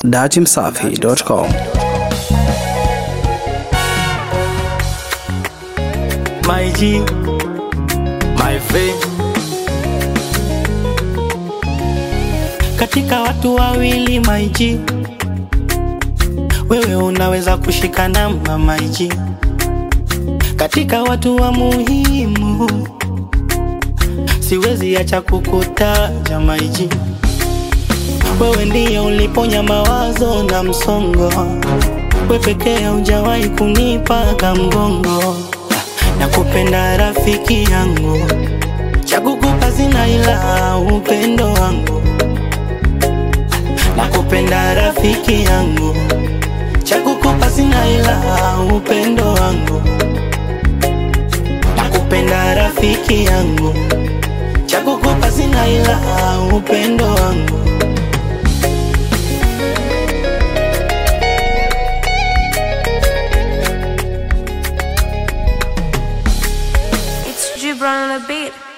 Datimsafi.com. my G, my friend. Katika watu wawili my G, wewe unaweza kushika namba my G. Katika watu wa muhimu, siwezi acha kukutaja my G. Wewe ndiye uliponya mawazo na msongo, we pekee hujawahi kunipa kamgongo nakupenda rafiki yangu, chakukupa sina ila upendo wangu. Nakupenda rafiki yangu, chakukupa sina ila upendo wangu. Nakupenda rafiki yangu, chakukupa sina ila upendo wangu. It's Gibran on the beat.